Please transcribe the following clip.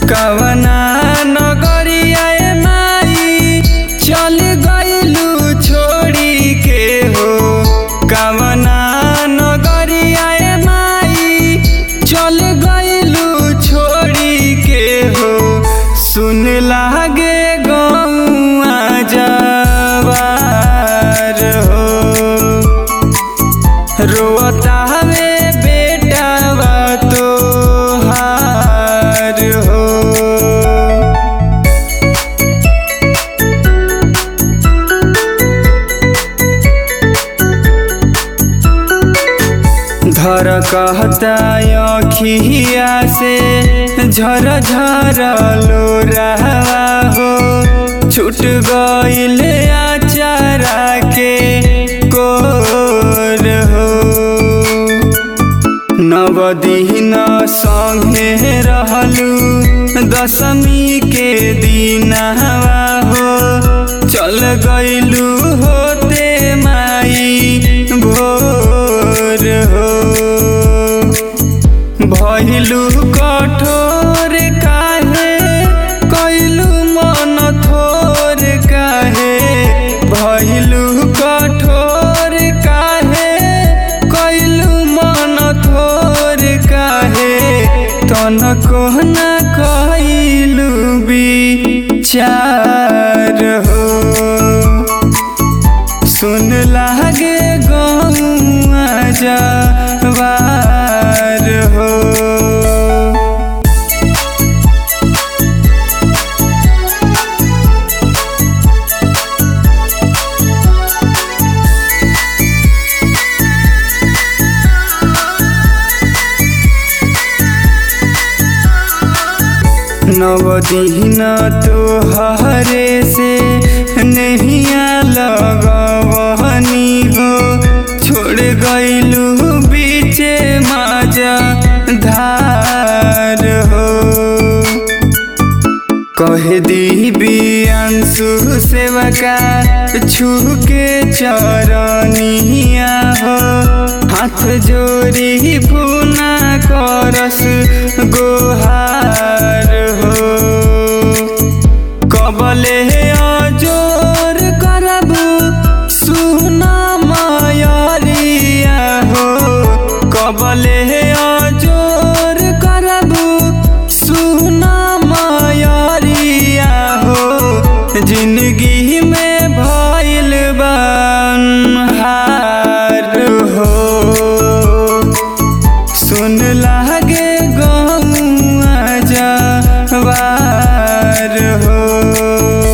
कवना नगरिया माई चल गइलू छोड़ी के हो कवना नगरिया माई चल गइलू छोड़ी के हो सुन लागे गौआ जवार हो रोता हवे बेटावा तो हार हो धर कहता अखिया से झर झर लो रहवा हो छूट गईल आचारा के कोर हो नवदिन संगे रहलू दशमी के दिनवा हो चल गइलू होते माई भोर हो भइलू कठोर काहे कैलू मन थोर काहे भइलू कठोर काहे कैलू मन थोर काहे तनको न कैलू विचार हो सुन लागे गौआ जवार हो नवदीन तोहरे से नहिया लगवनी हो छोड़ गइलू बीचे माजा धार हो कह दी बियांशु सेवका छू के चरनिया हो हाथ जोड़ी पुना करस गोहार हो कबले अजोर करबू सुना मायरिया हो कबले अजोर करबू सुना मायरिया हो जिंदगी में भइल हार हो सुन लागे गौआ जवार हो